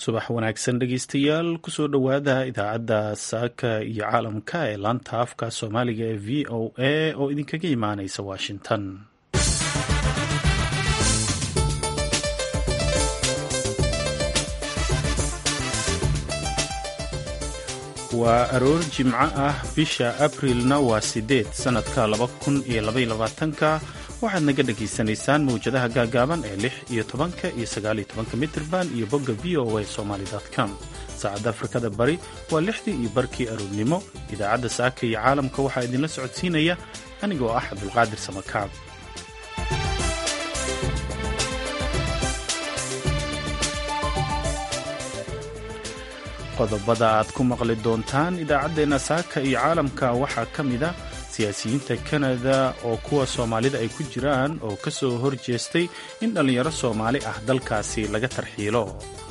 subax wanaagsan dhegeystayaal kusoo dhowaada idaacadda saaka iyo caalamka ee laanta afka soomaaliga ee v o a oo idinkaga imaaneysa washington waa aroor jimco ah bisha abrilna waa sideed sanadka laba kun iyo labaiyo labaatanka waxaad naga dhagaysanaysaan mawjadaha gaagaaban ee lix iyo tobanka iyo sagaaliyo tobanka mitrban iyo bogga v o a somaly com saacadda afrikada bari waa lixdii iyo barkii aroornimo idaacadda saaka iyo caalamka waxaa idinla socodsiinaya anigoo ah cabdulqaadir samakaab qodobada aad ku maqli doontaan idaacaddeenna saaka iyo caalamka waxaa ka mid a siyaasiyiinta kanada oo kuwa soomaalida ay ku jiraan oo ka soo hor jeestay in dhallinyaro soomaali ah dalkaasi laga tarxiilo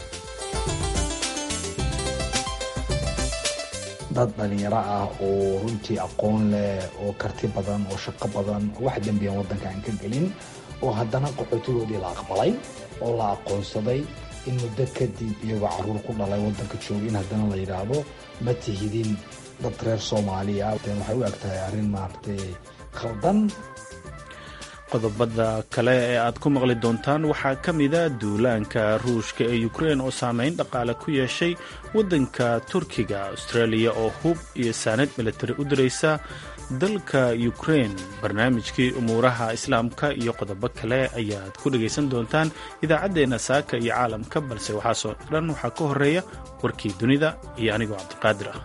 dad dhallinyaro ah oo runtii aqoon leh oo karti badan oo shaqo badan oo wax dembiyan waddanka aan ka gelin oo haddana qaxootigoodii la aqbalay oo la aqoonsaday in muddo kadib iyagoo caruur ku dhalay waddanka jooga in haddana la yidhaahdo ma tihidin dad reer soomaaliya waxay u eg tahay arrin maaragtay khaldan qodobada kale ee aad ku maqli doontaan waxaa ka mida duulaanka ruushka ee ukrein oo saameyn dhaqaale ku yeeshay waddanka turkiga australia oo hub iyo saanad militari u diraysa dalka ukrein barnaamijkii umuuraha islaamka iyo qodobo kale ayaad ku dhagaysan doontaan idaacaddeenna saaka iyo caalamka balse waxaasoo dhan waxaa ka horeeya warkii dunida iyo anigoo cabdiqaadir ah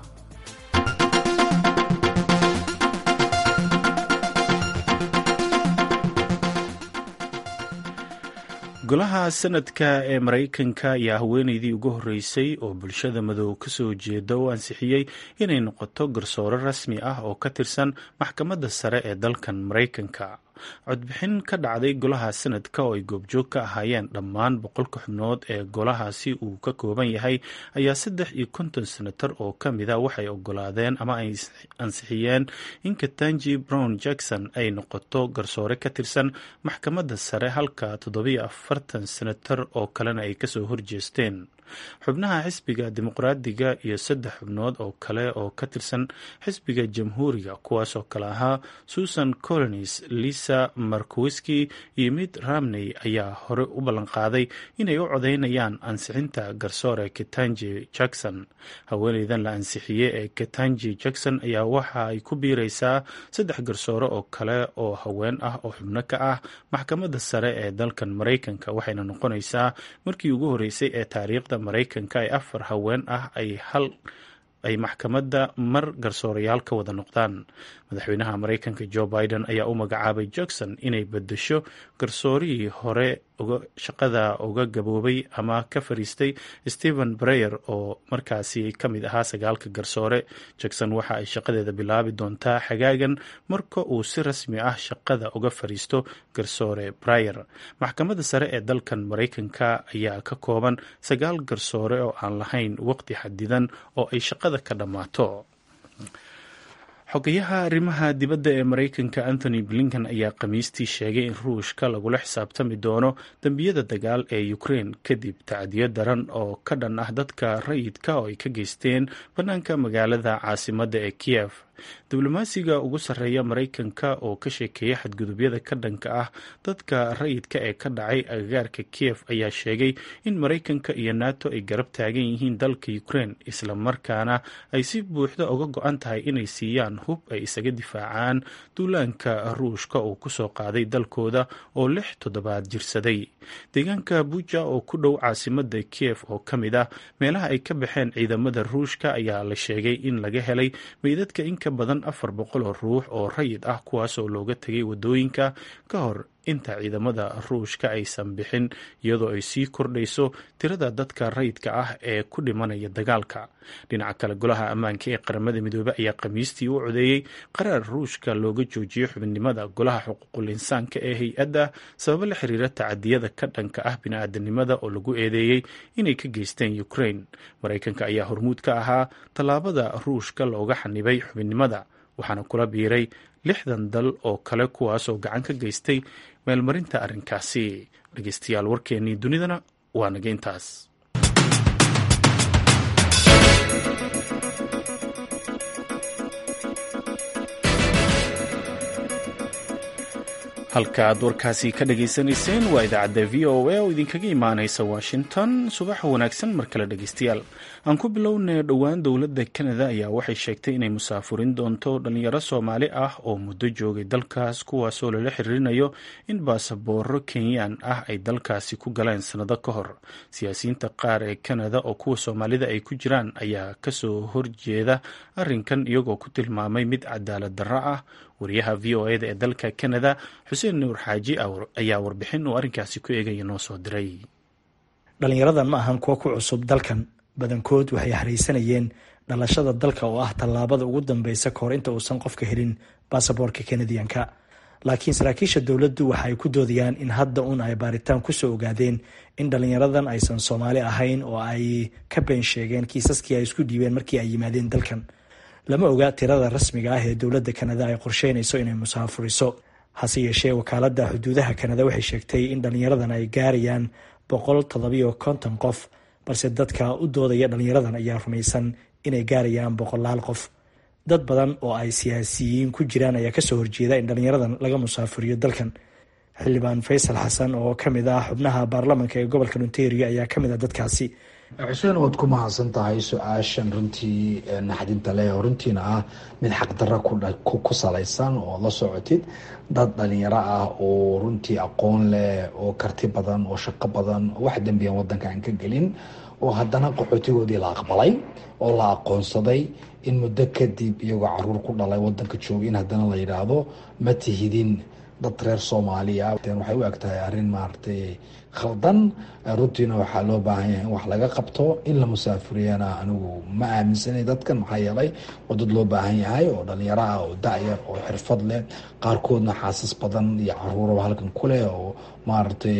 golaha sanadka ee maraykanka ayaa haweeneydii ugu horreysay oo bulshada madow ka soo jeeda u ansixiyey inay noqoto garsoore rasmi ah oo ka tirsan maxkamadda sare ee dalkan maraykanka codbixin ka dhacday golaha sanadka oo ay goobjoog ka ahaayeen dhammaan boqolka xubnood ee golahaasi uu ka kooban yahay ayaa saddex iyo konton senatar oo ka mida waxay ogolaadeen ama ay ansixiyeen in katanji brown jackson ay noqoto garsoore ka tirsan maxkamadda sare halka toddobiyo afartan senatar oo kalena ay kasoo horjeesteen xubnaha xisbiga dimuqraadiga iyo saddex xubnood oo kale oo ka tirsan xisbiga jamhuuriga kuwaasoo kale ahaa susan colins lisa markowiski iyo mid ramney ayaa hore u ballanqaaday inay u codeynayaan ansixinta garsoore ketanji jackson haweeneydan la ansixiyey ee ketanji jackson ayaa waxa ay ku biireysaa saddex garsoore oo kale oo haween ah oo xubno ka ah maxkamadda sare ee dalkan maraykanka waxayna noqonaysaa markii ugu horreysay ee taariikhda maraykanka ee afar haween ah ay hal ay maxkamadda mar garsoorayaal ka wada noqdaan madaxweynaha maraykanka joe biden ayaa u magacaabay jackson inay bedesho garsoorihii hore shaqada uga gaboobay ama ka fariistay stephen breyer oo markaasi ka mid ahaa sagaalka garsoore jackson waxa ay shaqadeeda bilaabi doontaa xagaagan marka uu si rasmi ah shaqada uga fariisto garsoore breyer maxkamadda sare ee dalkan maraykanka ayaa ka kooban sagaal garsoore oo aan lahayn waqti xadidan oo ay shaqada ka dhammaato xogayaha arrimaha dibadda ee maraykanka anthony blinken ayaa khamiistii sheegay in ruushka lagula xisaabtami doono dembiyada dagaal ee ukrein kadib tacdiyo daran oo ka dhan ah dadka rayidka oo ay ka geysteen bannaanka magaalada caasimadda ee kiev diblomaasiga ugu sarreeya maraykanka oo ka sheekeeya xadgudubyada ka dhanka ah dadka rayidka ee ka dhacay agagaarka kiev ayaa sheegay in maraykanka iyo nato ay garab taagan yihiin dalka ukrein islamarkaana ay si buuxda uga go-an tahay inay siiyaan hub ay isaga difaacaan duulaanka ruushka uu kusoo qaaday dalkooda oo lix toddobaad jirsaday deegaanka buja oo ku dhow caasimada kiev oo ka mid ah meelaha ay ka baxeen ciidamada ruushka ayaa la sheegay in laga helay meydadka in ka badan afar boqol oo ruux oo rayid ah kuwaasoo looga tegay wadooyinka ka hor inta ciidamada ruushka aysan bixin iyadoo ay sii kordhayso tirada dadka rayidka ah ee ku dhimanaya dagaalka dhinaca kale golaha ammaanka ee qaramada midoobey ayaa khamiistii u codeeyey qaraar ruushka looga joojiyo xubinimada golaha xuquuqul insaanka ee hay-adda sababo la xiriira tacadiyada ka dhanka ah bini-aadanimada oo lagu eedeeyey inay ka geysteen ukrain maraykanka ayaa hormuud ka ahaa tallaabada ruushka looga xanibay xubinnimada waxaana kula biiray lixdan dal oo kale kuwaasoo gacan ka geystay meelmarinta arrinkaasi dhegeystayaal warkeennii dunidana waa naga intaas halka aad warkaasi ka dhagaysanayseen waa idaacadda v o a oo idinkaga imaanaysa washington subax wanaagsan mar kale dhegaystayaal aan ku bilownay dhowaan dowladda kanada ayaa waxay sheegtay inay musaafurin doonto dhalinyaro soomaali ah oo muddo joogay dalkaas kuwaasoo lala xiriirinayo in baasabooro kenyaan ah ay dalkaasi ku galeen sannado ka hor siyaasiyiinta qaar ee kanada oo kuwa soomaalida ay ku jiraan ayaa kasoo horjeeda arrinkan iyagoo ku tilmaamay mid cadaalad darro ah wariyaha v o eda ee dalka kanada xuseen nuur xaaji ayaa warbixin uu arrinkaasi ku eegaya noo soo diray dhalinyaradan ma ahan kuwo ku cusub dalkan badankood waxay haraysanayeen dhalashada dalka oo ah tallaabada ugu dambeysa kahor inta uusan qofka helin baasaboorka kanadiyanka laakiin saraakiisha dowladdu waxa ay ku doodayaan in hadda uun ay baaritaan kusoo ogaadeen in dhalinyaradan aysan soomaali ahayn oo ay ka been sheegeen kiisaskii ay isku dhiibeen markii ay yimaadeen dalkan lama oga tirada rasmiga ah ee dowladda kanada ay qorsheynayso inay musaafuriso hase yeeshee wakaaladda xuduudaha kanada waxay sheegtay in dhalinyaradan ay gaarayaan boqol toddobiyo konton qof balse dadka u doodaya dhalinyaradan ayaa rumaysan inay gaarayaan boqolaal qof dad badan oo ay siyaasiyiin ku jiraan ayaa kasoo horjeeda in dhalinyaradan laga musaafuriyo dalkan xildhibaan faysal xasan oo kamid ah xubnaha baarlamanka ee gobolka ontario ayaa kamid ah dadkaasi xuseen waad ku mahadsan tahay su-aashan runtii naxdinta leh oo runtiina ah mid xaqdarra ku salaysan oo la socotid dad dhalinyaro ah oo runtii aqoon leh oo karti badan oo shaqo badan oo wax dembiyan wadanka aan ka gelin oo haddana qaxootigoodii la aqbalay oo la aqoonsaday in muddo kadib iyagoo caruur ku dhalay wadanka jooga in haddana la yidhaahdo ma tihidin dad reer soomaaliya waxay u eg tahay arrin maaragtay khaldan runtiina waxaa loo baahan yahay in wax laga qabto in la musaafuriyana anigu ma aaminsanay dadkan maxaa yeelay waa dad loo baahan yahay oo dhalinyaro ah oo da-yar oo xirfad leh qaarkoodna xaasas badan iyo caruuraba halkan ku leh oo maaragtay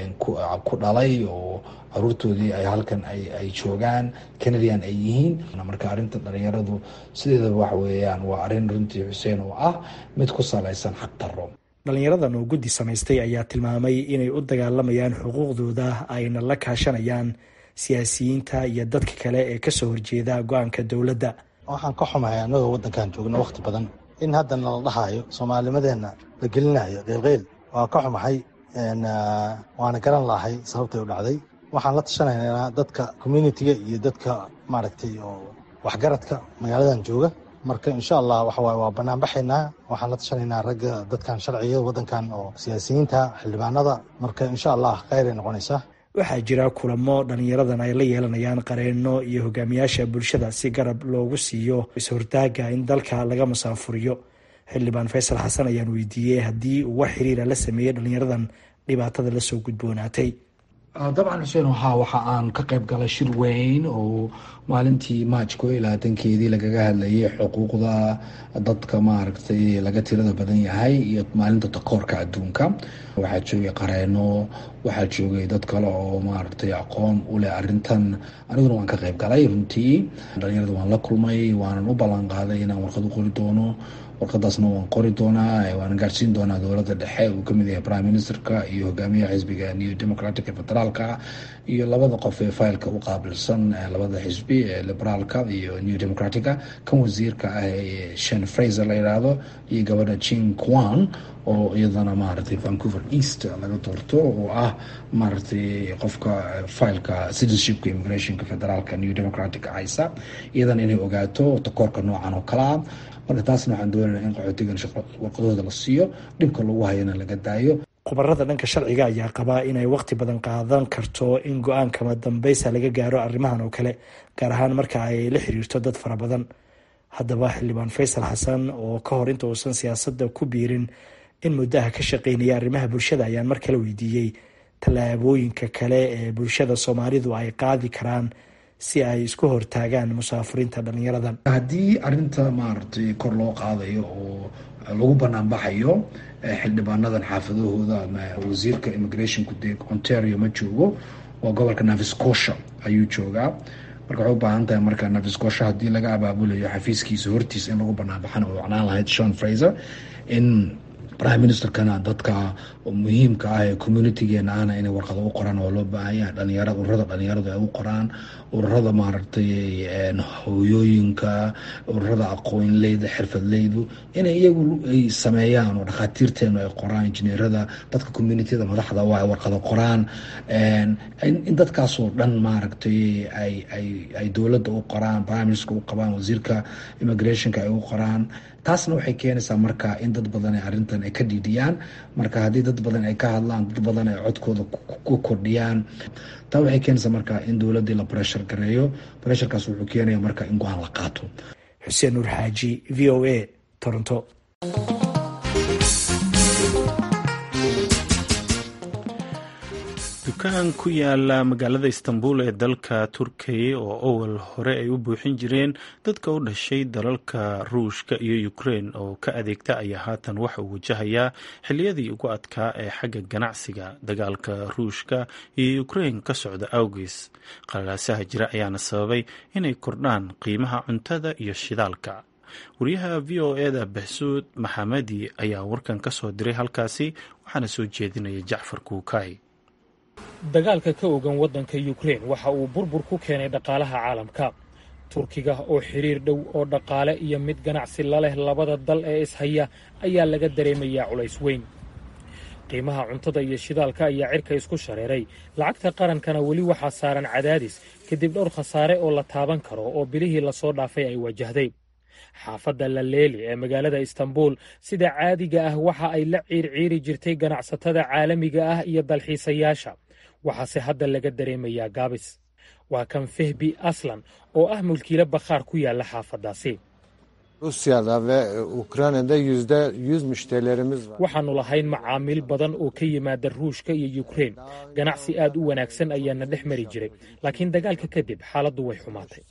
ku dhalay oo caruurtoodii ay halkan ay joogaan canadian ay yihiin marka arrinta dhalinyaradu sideedaba waxa weeyaan waa arrin runtii xuseen oo ah mid ku salaysan xaq darro dhalinyaradan oo guddi samaystay ayaa tilmaamay inay u dagaalamayaan xuquuqdooda ayna la kaashanayaan siyaasiyiinta iyo dadka kale ee kasoo horjeeda go-aanka dowladda waxaan ka xumahay annagoo waddankan joogno wakhti badan in haddana la dhahayo soomaalinimadeenna la gelinayo qeylqeyl waa ka xumahay waana garan lahay sababtay u dhacday waxaan la tashanaynaa dadka communitiga iyo dadka maaragtay oo waxgaradka magaaladan jooga marka insha allah waxawaay waa banaanbaxaynaa waxaan la tashanaynaa ragga dadkan sharciga waddankan oo siyaasiyiinta xildhibaanada marka insha allah kheyray noqonaysaa waxaa jira kulamo dhalinyaradan ay la yeelanayaan qareeno iyo hogaamiyaasha bulshada si garab loogu siiyo is-hortaaga in dalka laga musaafuriyo xildhibaan faysal xasan ayaan weydiiyey haddii uu wax xiriira la sameeyey dhalinyaradan dhibaatada lasoo gudboonaatay dabcan xuseen waxaa waxa aan ka qayb galay shir weyn oo maalintii maaj ko iyo labaatankeedii lagaga hadlayay xuquuqda dadka maaragtay laga tirada badan yahay iyo maalinta takoorka adduunka waxaa joogay qareeno waxaa joogay dad kale oo maaragtay aqoon u leh arrintan aniguna waan ka qayb galay runtii dhalinyarada waan la kulmay waanan u ballan qaaday inaan warqad u qori doono warqadaasna waan qori doonaa waan gaarsiin doonaa dowladda dhexe uu kamid yahay prime ministerka iyo hogaamiyaha xisbiga new democratic ee federaalka iyo labada qof ee faylka u qaabilsan labada xisbi ee liberaalka iyo new democratica kan wasiirka ah ee shen fraser la yidhaahdo iyo gabadha jin kwan oo iyadana maaragtay vancouver east laga doorto oo ah maaragtay qofka faylka citizenshipka immigrationka federaalka new democratic haysa iyadana inay ogaato takoorka noocan oo kalea marka taasna waxaan doonayna in qaxootigan warqadooda la siiyo dhibka lagu hayana laga daayo khubarada dhanka sharciga ayaa qabaa inay waqti badan qaadan karto in go-aankama dambeysa laga gaaro arrimahan oo kale gaar ahaan marka ay la xiriirto dad fara badan haddaba xildhibaan faysal xasan oo ka hor inta uusan siyaasadda ku biirin in muddaha ka shaqeynaya arrimaha bulshada ayaan mar kale weydiiyey tallaabooyinka kale ee bulshada soomaalidu ay qaadi karaan si ay isku hortaagaan musaafuriinta dhalinyaradan haddii arinta maaragtay kor loo qaadayo oo lagu banaanbaxayo xildhibaanadan xaafadahooda ama wasiirka immigrationku dee ontario ma joogo waa gobolka naviscosha ayuu joogaa marka waxay u baahan tahay marka naviscosha haddii laga abaabulayo xafiiskiisa hortiisa in lagu banaanbaxana way wacnaan lahayd shon fraser in prime ministerkana dadka muhiimka ah ee communitigeena ahna inay warqado u qoraan oo loo baahanya dhalinyarada ururada dhalinyaradu ay u qoraan ururada maaragtay hooyooyinka ururada aqoonleyda xirfadleydu inay iyagu ay sameeyaan oo dhakhaatiirteenu ay qoraan injineerada dadka communitida madaxda oo ay warqado qoraan in dadkaasoo dhan maaragtay ay ay ay dowladda u qoraan prime minister u qabaan wasiirka immigrationka ay u qoraan taasna waxay keenaysaa marka in dad badan ay arrintan ay ka dhiidhiyaan marka haddii dad badan ay ka hadlaan dad badan ay codkooda ku kordhiyaan taa waxay keenaysaa marka in dowladdii la breshar gareeyo bresharkaas wuxuu keenaya marka in go-aan la qaato xuseen nuur xaaji v o a toronto dukaan ku yaala magaalada istanbul ee dalka turkiya oo owal hore ay u buuxin jireen dadka u dhashay dalalka ruushka iyo ukrein oo ka adeegta ayaa haatan waxa uu wajahayaa xiliyadii ugu adkaa ee xagga ganacsiga dagaalka ruushka iyo ukrein ka socda awgees qalalaasaha jira ayaana sababay inay kordhaan qiimaha cuntada iyo shidaalka wariyaha v o eda baxsuud maxamadi ayaa warkan ka soo diray halkaasi waxaana soo jeedinaya jacfar kuukay dagaalka ka ogan waddanka yukrein waxa uu burbur ku keenay dhaqaalaha caalamka turkiga oo xidhiir dhow oo dhaqaale iyo mid ganacsi la leh labada dal ee ishaya ayaa laga dareemayaa culays weyn qiimaha cuntada iyo shidaalka ayaa cirka isku shareeray lacagta qarankana weli waxaa saaran cadaadis kadib dhowr khasaare oo la taaban karo oo bilihii lasoo dhaafay ay wajahday xaafadda laleeli ee magaalada istanbul sida caadiga ah waxa ay la ciirciiri jirtay ganacsatada caalamiga ah iyo dalxiisayaasha waxaase hadda laga dareemayaa gaabis waa kan fehbi aslan oo ah mulkiilo bakhaar ku yaalla xaafaddaasi waxaannu lahayn macaamiil badan oo ka yimaada ruushka iyo yukrein ganacsi aad u wanaagsan ayaana dhex mari jiray laakiin dagaalka kadib xaaladdu way xumaatay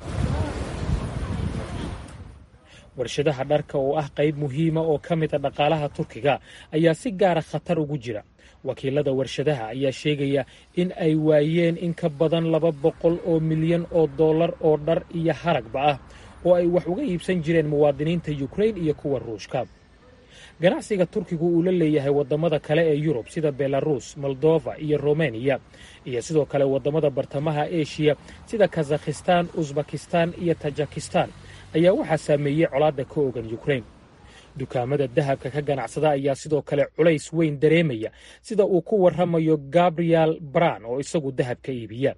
warshadaha dharka oo ah qayb muhiima oo ka mid a dhaqaalaha turkiga ayaa si gaara khatar ugu jira wakiilada warshadaha ayaa sheegaya in ay waayeen in ka badan laba boqol oo milyan oo dollar oo dhar iyo haragba ah oo ay wax uga iibsan jireen muwaadiniinta yukrein iyo kuwa ruushka ganacsiga turkigu uu la leeyahay waddamada kale ee yurub sida belarus moldova iyo romaniya iyo sidoo kale waddamada bartamaha eshiya sida kazakhistan usbakistan iyo tajikistan ayaa waxaa saameeyey colaadda ka ogan yukrein dukaamada dahabka ka ganacsada ayaa sidoo kale culays weyn dareemaya sida uu ku warramayo gabriel bran oo isagu dahab ka iibiya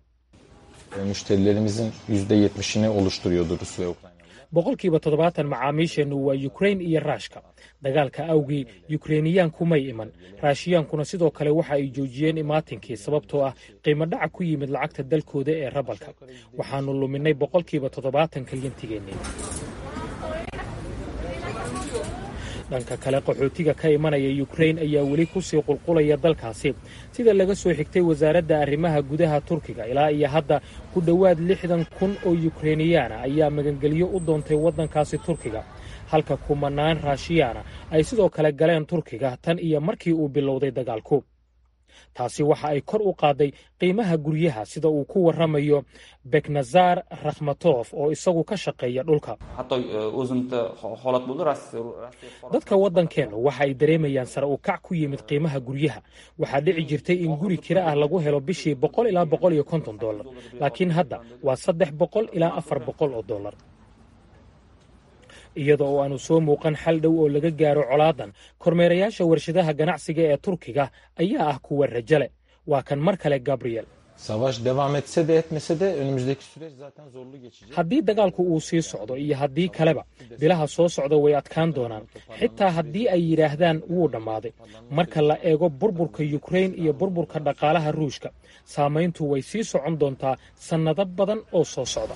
boqolkiiba toddobaatan macaamiisheennu waa yukrein iyo raashka dagaalka awgii yukreiniyaanku may iman raashiyaankuna sidoo kale waxa ay joojiyeen imaatinkii sababtoo ah qiimo dhaca ku yimid lacagta dalkooda ee rabalka waxaannu luminay boqolkiiba toddobaatan kalyantigeennii dhanka kale qaxootiga ka imanaya yukrein ayaa weli kusii qulqulaya dalkaasi sida laga soo xigtay wasaaradda arrimaha gudaha turkiga ilaa iyo hadda ku dhowaad lixdan kun oo yukreiniyaana ayaa magangelyo u doontay waddankaasi turkiga halka kumanaan raashiyaana ay sidoo kale galeen turkiga tan iyo markii uu bilowday dagaalku taasi waxa ay kor u qaaday qiimaha guryaha sida uu ku warramayo beknazar rakhmatof oo isagu ka shaqeeya dhulka dadka waddankeennu waxa ay dareemayaan sare u kac ku yimid qiimaha guryaha waxaa dhici jirtay in guri kira ah lagu helo bishii boqol ilaa boqol iyo konton dollar laakiin hadda waa saddex boqol ilaa afar boqol oo dollar iyada oo aanu soo muuqan xal dhow oo laga gaaro colaadan kormeerayaasha warshadaha ganacsiga ee turkiga ayaa ah kuwa rajale waa kan mar kale gabriel haddii dagaalku uu sii socdo iyo haddii kaleba bilaha soo socda way adkaan doonaan xitaa haddii ay yidhaahdaan wuu dhammaaday marka la eego burburka yukrein iyo burburka dhaqaalaha ruushka saamayntu way sii socon doontaa sannado badan oo soo socda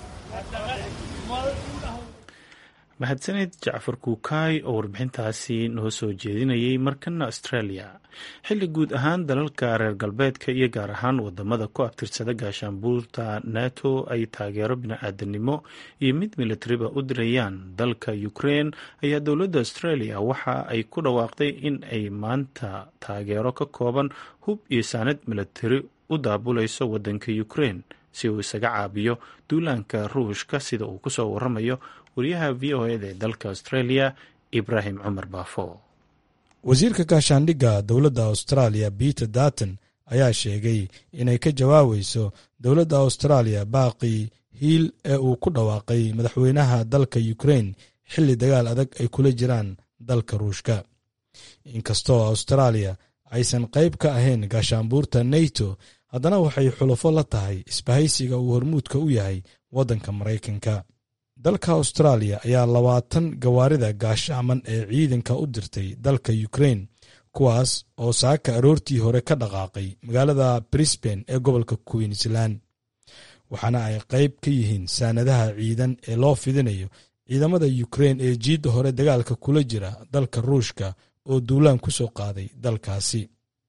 mahadsaned jacfar kuukaay oo warbixintaasi noo soo jeedinayay markana australia xilli guud ahaan dalalka reer galbeedka iyo gaar ahaan wadamada ku abtirsada gaashaanbuurta nato ay taageero bini-aadanimo iyo mid militariba u dirayaan dalka ukrein ayaa dowladda australia waxa ay ku dhawaaqday in ay maanta taageero ka kooban hub iyo saanad militari u daabulayso wadanka ukrein si uu isaga caabiyo duulaanka ruushka sida uu kusoo waramayo wariyaha v o eda ee dalka australia ibraahim cumar baafo wasiirka gaashaandhigga dowladda austraaliya peter darton ayaa sheegay inay ka jawaabayso dowladda austraaliya baaqii hiil ee uu ku dhawaaqay madaxweynaha dalka ukrain xilli dagaal adag ay kula jiraan dalka ruushka inkastoo austraaliya aysan qayb ka ahayn gaashaanbuurta nato haddana waxay xulufo la tahay isbahaysiga uu hormuudka u yahay waddanka maraykanka dalka austraaliya ayaa labaatan gawaarida gaashaaman ee ciidanka u dirtay dalka ukrain kuwaas oo saaka aroortii hore ka dhaqaaqay magaalada brisbane ee gobolka queensland waxaana ay qayb ka yihiin saanadaha ciidan ee loo fidinayo ciidamada ukrain ee jiidda hore dagaalka kula jira dalka ruushka oo duulaan ku soo qaaday dalkaasi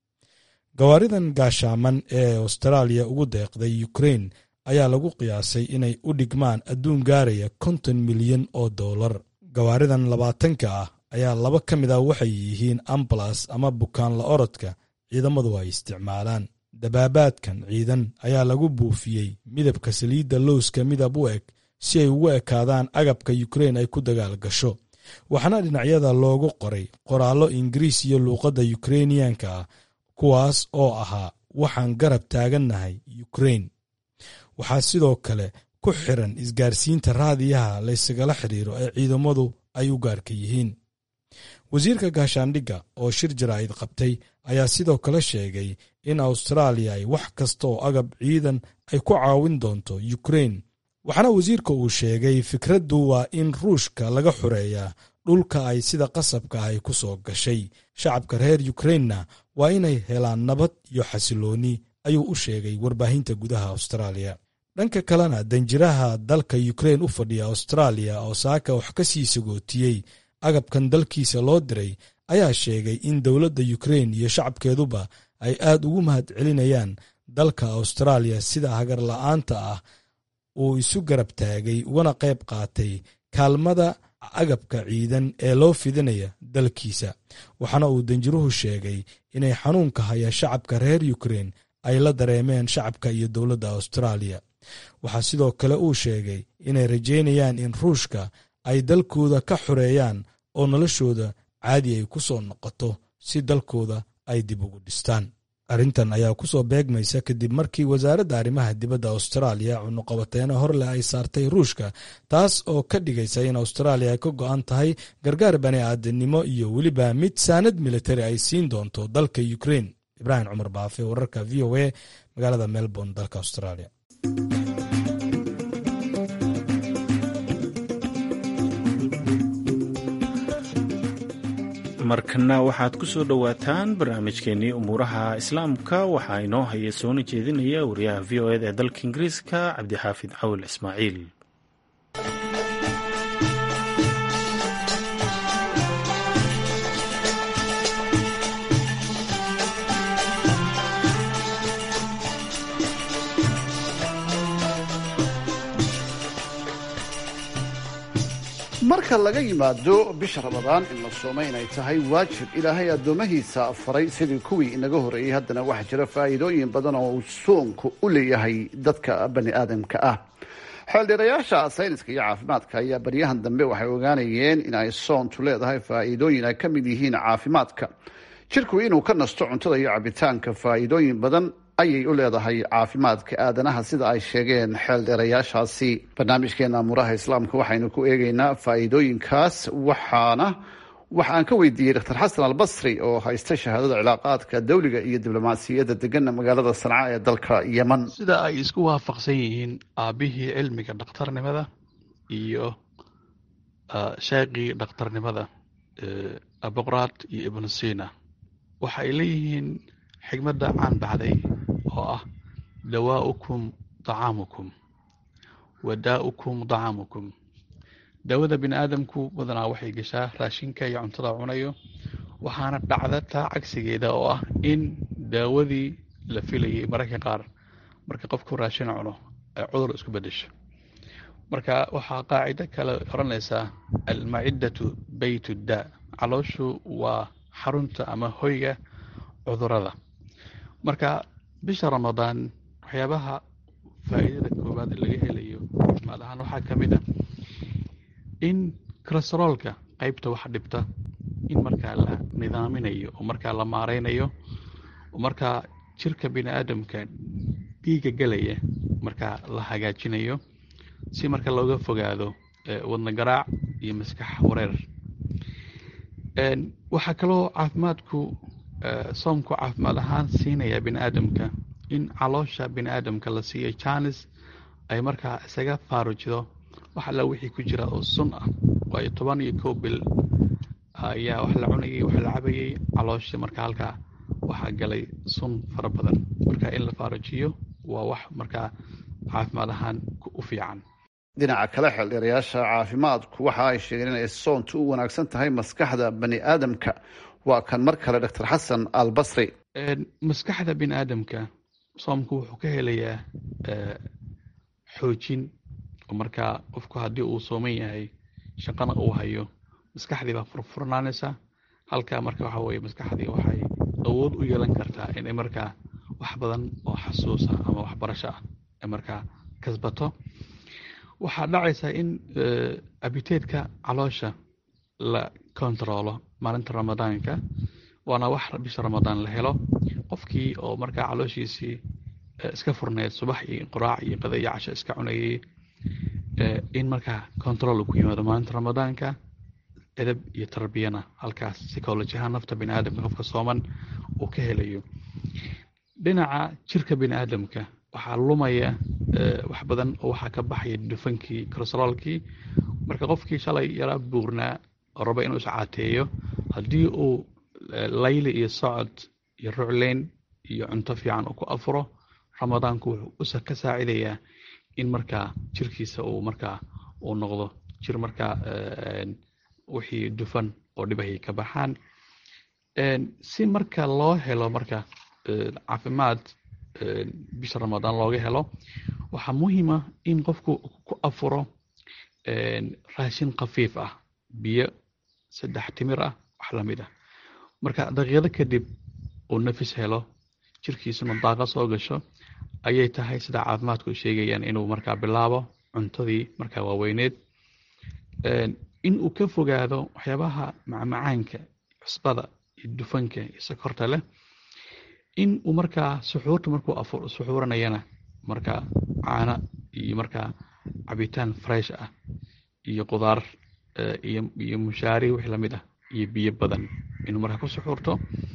gawaaridan gaashaaman ee austraaliya ugu deeqday ukrain ayaa lagu qiyaasay inay u dhigmaan adduun gaaraya konton milyan oo dollar gawaaridan labaatanka ah ayaa laba ka mid ah waxay yihiin ambalas ama bukaan la orodka ciidamadu ay isticmaalaan dabaabaadkan ciidan ayaa lagu buufiyey midabka saliidda lowska midab u eg si ay ugu ekaadaan agabka ukrain ay ku dagaal gasho waxaana dhinacyada loogu qoray qoraallo ingiriis iyo luuqadda yukrainiyanka ah kuwaas oo ahaa waxaan garab taagannahay ukrain waxaa sidoo kale ku xiran isgaarsiinta raadiyaha laysagala xidhiiro ee ciidamadu ay u gaarka yihiin wasiirka gaashaandhigga oo shir jaraa'id qabtay ayaa sidoo kale sheegay in austraaliya ay wax kasta oo agab ciidan ay ku caawin doonto ukrain waxaana wasiirka uu sheegay fikraddu waa in ruushka laga xureeyaa dhulka ay sida qasabka ahy ku soo gashay shacabka reer yukrainna waa inay helaan nabad iyo xasilooni ayuu u sheegay warbaahinta gudaha austraaliya dhanka kalena danjiraha dalka yukrain u fadhiya austraaliya oo saaka wax ka sii sagootiyey agabkan dalkiisa loo diray ayaa sheegay in dowladda yukrain iyo shacabkeeduba ay aad ugu mahad celinayaan dalka austraaliya sida hagar la'aanta ah uu isu garab taagay ugana qayb qaatay kaalmada agabka ciidan ee loo fidinaya dalkiisa waxaana uu danjiruhu sheegay inay xanuunka haya shacabka reer yukrain ay la dareemeen shacabka iyo dowladda austraaliya waxaa sidoo kale uu sheegay inay rajaynayaan in ruushka ay dalkooda ka xoreeyaan oo noloshooda caadi ay ku soo noqoto si dalkooda ay dib ugu dhistaan arrintan ayaa ku soo beegmaysa kadib markii wasaaradda arrimaha dibadda austraaliya cunuqabateeno horleh ay saartay ruushka taas oo ka dhigaysa in austraaliya ay ka go'an tahay gargaar bani aadamnimo iyo weliba mid saanad militari ay siin doonto dalka ukrain ibraahim cumar baafe wararka v o a magaalada melbourne dalka australia markana waxaad ku soo dhowaataan barnaamijkeennii umuuraha islaamka waxaa inoo haya soona jeedinaya wariyaha v o eda ee dalka ingiriiska cabdixaafid cawil ismaaciil marka laga yimaado bisha ramadaan in la sooma inay tahay waajib ilaahay addoomahiisa faray sidii kuwii inaga horreeyey haddana waxaa jira faa'iidooyin badan oo uu soonku u leeyahay dadka bani aadamka ah xeeldheerayaasha sayniska iyo caafimaadka ayaa baryahan dambe waxay ogaanayeen in ay soontu leedahay faa'iidooyin ay ka mid yihiin caafimaadka jirku inuu ka nasto cuntada iyo cabitaanka faa'iidooyin badan ayay u leedahay caafimaadka aadanaha sida ay sheegeen xeeldheerayaashaasi barnaamijkeena amuuraha islaamka waxaynu ku eegaynaa faa'iidooyinkaas waxaana waxa aan ka weydiiyey dr xasan albasri oo haysta shahaadada cilaaqaadka dawliga iyo diblomaasiyadda degana magaalada sanca ee dalka yeman sida ay isku waafaqsan yihiin aabihii cilmiga dhakhtarnimada iyo sheeqii dhakhtarnimada aboqraad iyo ibnu sina waxa ay leeyihiin xigmadda caan baxday oo ah dawaa'ukum dacaamukum wadaa'ukum dacaamukum daawada bini aadamku badanaa waxay gashaa raashinka iyo cuntada cunayo waxaana dhacda taa cagsigeeda oo ah in daawadii la filayay mararka qaar marka qofku raashin cuno ay cudur isku bedesho marka waxaa qaacido kale odhanaysaa almaciddatu bayt daa calooshu waa xarunta ama hoyga cudurada marka bisha ramadaan waxyaabaha faa'iidada koowaad laga helayo caafimaad ahaan waxaa ka mid ah in kolesteroolka qaybta wax dhibta in markaa la nidaaminayo oo markaa la maareynayo oo markaa jirka bini aadamka dhiiga gelaya markaa la hagaajinayo si marka looga fogaado wadna garaac iyo maskax wareer waxaa kaloo caafimaadku soomku caafimaad ahaan siinaya bini aadamka in caloosha bini aadamka la siiyo janis ay markaa isaga faarujido wax alla wixii ku jira oo sun ah waayo toban iyo kow bil ayaa wax la cunayay wax la cabayay calooshii marka halkaa waxaa galay sun fara badan marka in la faarujiyo waa wax markaa caafimaad ahaan u fiican dhinaca kale xeeldheerayaasha caafimaadku waxa ay sheegeen inay soontu u wanaagsan tahay maskaxda bani aadamka waa kan mar kale doctor xasan al basri maskaxda bini aadamka soomku wuxuu ka helayaa xoojin oo markaa qofku haddii uu sooman yahay shaqana uu hayo maskaxdii baa furfurnaanaysa halkaa marka waxa weye maskaxdii waxay awood u yeelan kartaa inay markaa wax badan oo xasuusa ama waxbarasho ah ay markaa kasbato waxaa dhacaysa in abiteedka caloosha la kontaroolo maalinta ramadaanka waana wax bisha ramadaan la helo qofkii oo markaa calooshiisii iska furneed subax iyo qoraac iyo qada iyo casho iska cunayay in markaa control ku yimaado maalinta ramadaanka edab iyo tarbiyana halkaas psycholojiahaan nafta bini aadamka qofka sooman uu ka helayo dhinaca jirka bini aadamka waxaa lumaya wax badan oo waxaa ka baxaya dufankii corostrolkii marka qofkii shalay yaraa buurnaa oo raba inuu iscaateeyo haddii uu layli iyo socod iyo rucleyn iyo cunto fiican uu ku afuro ramadaanku wuxuu ka saacidayaa in markaa jirkiisa uu markaa uu noqdo jir markaa wixii dufan oo dhibahay ka baxaan si marka loo helo marka caafimaad bisha ramadaan looga helo waxaa muhiima in qofku ku afuro raashin khafiif ah biyo saddex timir ah wax lamid ah marka daqiiqado kadib uu nafis helo jirkiisuna daaqa soo gasho ayay tahay sida caafimaadku sheegayaan inuu markaa bilaabo cuntadii markaa waaweyneed in uu ka fogaado waxyaabaha macmacaanka cusbada iyo dufanka iyo sokorta leh in uu markaa suxuurta markuu suxuuranayana markaa caano iyo markaa cabitaan fresh ah iyo qudaar iyo mushaari wix lamid ah iyo biyo badan inuu markaa ku suxuurto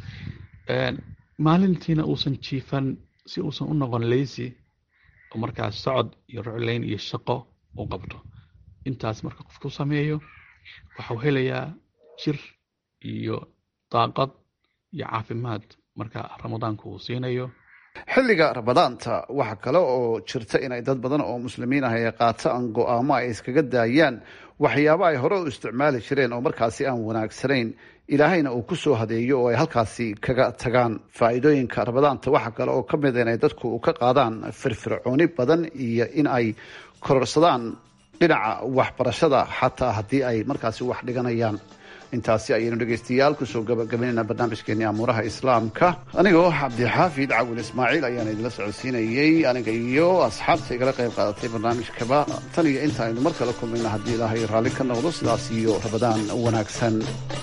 maalintiina uusan jiifan si uusan u noqon lazy oo markaa socod iyo rucleyn iyo shaqo u qabto intaas marka qofku sameeyo waxau helayaa jir iyo daaqad iyo caafimaad marka ramadaanku uu siinayo xilliga ramadaanta waxa kale oo jirta inay dad badan oo muslimiin ah ay qaataan go-aamo ay iskaga daayaan waxyaabo ay hore u isticmaali jireen oo markaasi aan wanaagsanayn ilaahayna uu ku soo hadeeyo oo ay halkaasi kaga tagaan faa'iidooyinka ramadaanta waxa kale oo ka mid inay dadku ka qaadaan firfircooni badan iyo in ay kororsadaan dhinaca waxbarashada xataa haddii ay markaasi wax dhiganayaan intaasi ayaynu dhegaystayaal kusoo gabagabaynayna barnaamijkeeni amuuraha islaamka anigoo cabdixaafid cawil ismaaciil ayaan idinla socodsiinayey aniga iyo asxaabta igala qayb qaadatay barnaamijkaba tan iyo inta aynu mar kale kulmayna haddii ilaahay raalli ka noqdo sidaas iyo rabadaan wanaagsan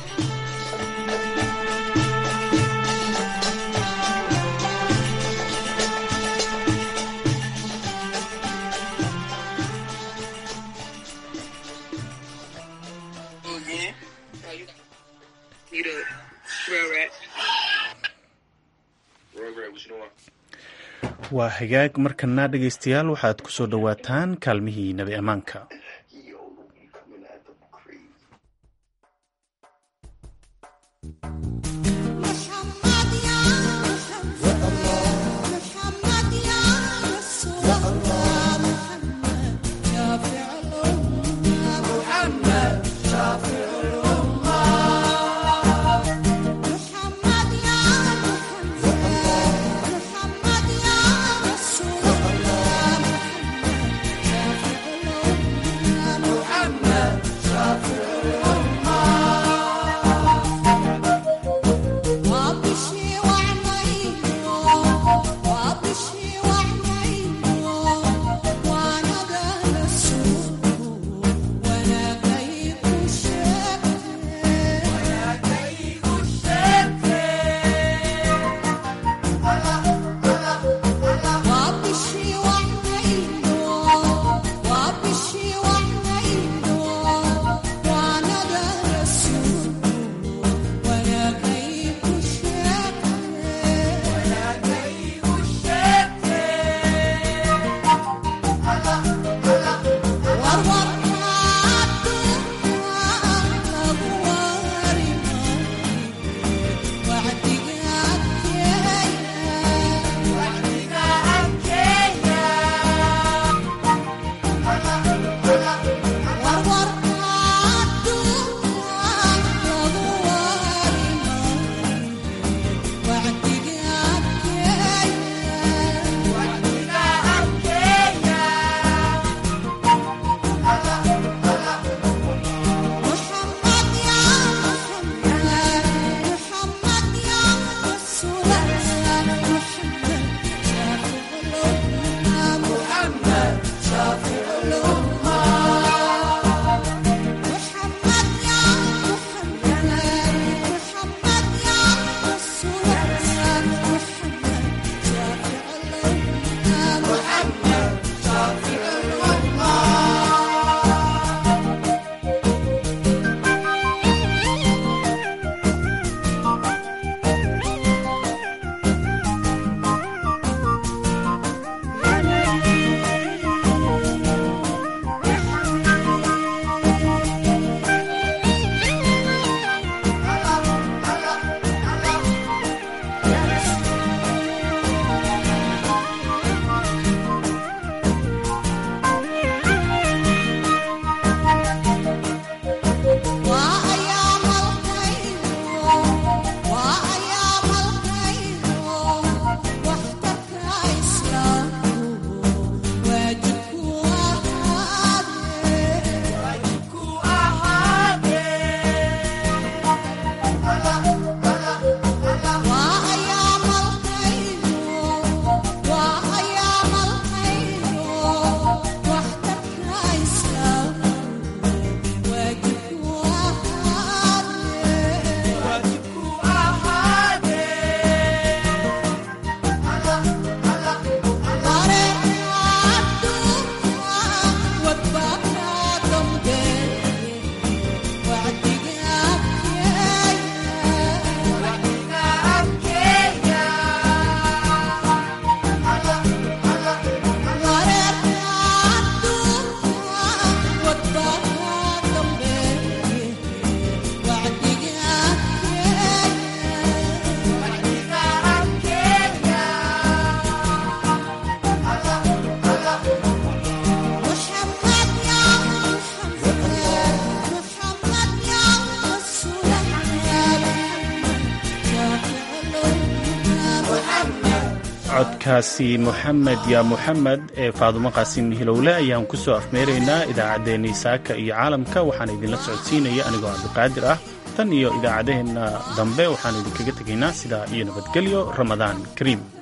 waa hagaag markana dhegaystayaal waxaad ku soo dhowaataan kaalmihii nabi ammaanka codkaasi moxamed yaa moxamed ee faadumo qaasim hilowle ayaan ku soo afmeeraynaa idaacaddeenii saaka iyo caalamka waxaan idinla socodsiinaya anigoo cabdiqaadir ah tan iyo idaacaddaheenna dambe waxaan idinkaga tegaynaa sidaa iyo nabadgelyo ramadaan kariim